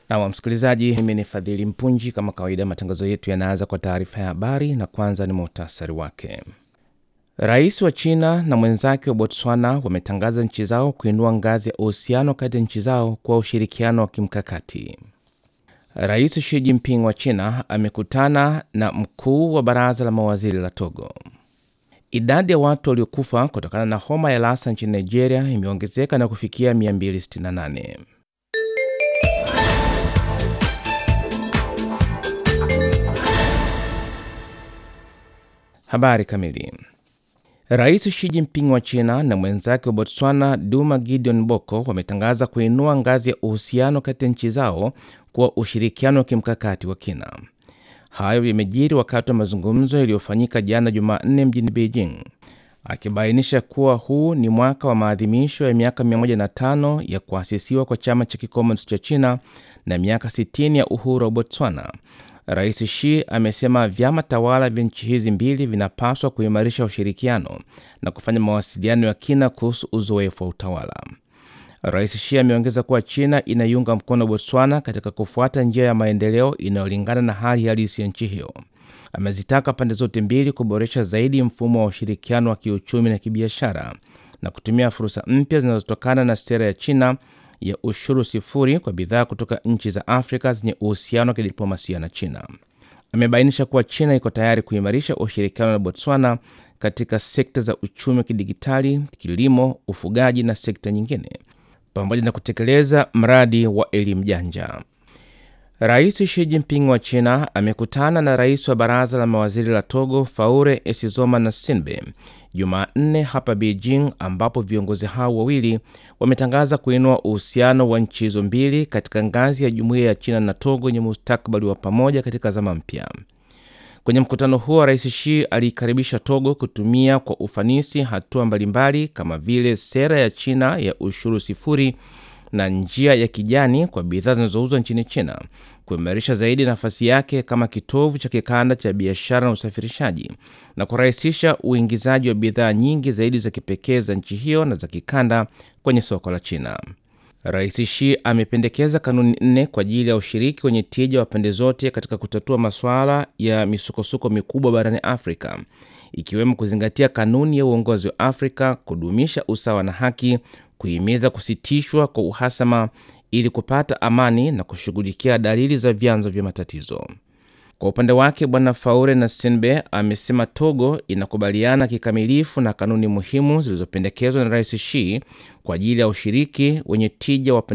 Na msikilizaji, mimi ni Fadhili Mpunji. Kama kawaida, matangazo yetu yanaanza kwa taarifa ya habari, na kwanza ni muhtasari wake. Rais wa China na mwenzake wa Botswana wametangaza nchi zao kuinua ngazi ya uhusiano kati ya nchi zao kwa ushirikiano wa kimkakati. Rais Xi Jinping wa China amekutana na mkuu wa baraza la mawaziri la Togo. Idadi ya watu waliokufa kutokana na homa ya Lassa nchini Nigeria imeongezeka na kufikia 268. Habari kamili. Rais Xi Jinping wa China na mwenzake wa Botswana Duma Gideon Boko wametangaza kuinua ngazi ya uhusiano kati ya nchi zao kwa ushirikiano wa kimkakati wa kina. Hayo yamejiri wakati wa mazungumzo yaliyofanyika jana Jumanne mjini Beijing, akibainisha kuwa huu ni mwaka wa maadhimisho ya miaka 105 ya kuasisiwa kwa chama cha kikomunisti cha China na miaka 60 ya uhuru wa Botswana. Rais Xi amesema vyama tawala vya nchi hizi mbili vinapaswa kuimarisha ushirikiano na kufanya mawasiliano ya kina kuhusu uzoefu wa utawala. Rais Xi ameongeza kuwa China inaiunga mkono Botswana katika kufuata njia ya maendeleo inayolingana na hali halisi ya nchi hiyo. Amezitaka pande zote mbili kuboresha zaidi mfumo wa ushirikiano wa kiuchumi na kibiashara na kutumia fursa mpya zinazotokana na sera ya China ya ushuru sifuri kwa bidhaa kutoka nchi za Afrika zenye uhusiano wa kidiplomasia na China. Amebainisha kuwa China iko tayari kuimarisha ushirikiano na Botswana katika sekta za uchumi wa kidigitali, kilimo, ufugaji na sekta nyingine, pamoja na kutekeleza mradi wa elimu janja. Rais Xi Jinping wa China amekutana na rais wa baraza la mawaziri la Togo Faure Esizoma na Sinbe Jumanne hapa Beijing, ambapo viongozi hao wawili wametangaza kuinua uhusiano wa nchi hizo mbili katika ngazi ya jumuiya ya China na Togo yenye mustakabali wa pamoja katika zama mpya. Kwenye mkutano huo, Rais Xi aliikaribisha Togo kutumia kwa ufanisi hatua mbalimbali kama vile sera ya China ya ushuru sifuri na njia ya kijani kwa bidhaa zinazouzwa nchini China, kuimarisha zaidi nafasi yake kama kitovu cha kikanda cha biashara na usafirishaji, na kurahisisha uingizaji wa bidhaa nyingi zaidi za kipekee za nchi hiyo na za kikanda kwenye soko la China. Rais Xi amependekeza kanuni nne kwa ajili ya ushiriki wenye tija wa pande zote katika kutatua masuala ya misukosuko mikubwa barani Afrika, ikiwemo kuzingatia kanuni ya uongozi wa Afrika, kudumisha usawa na haki kuhimiza kusitishwa kwa uhasama ili kupata amani na kushughulikia dalili za vyanzo vya matatizo. Kwa upande wake, Bwana Faure na Senbe amesema Togo inakubaliana kikamilifu na kanuni muhimu zilizopendekezwa na Rais Xi kwa ajili ya ushiriki wenye tija wa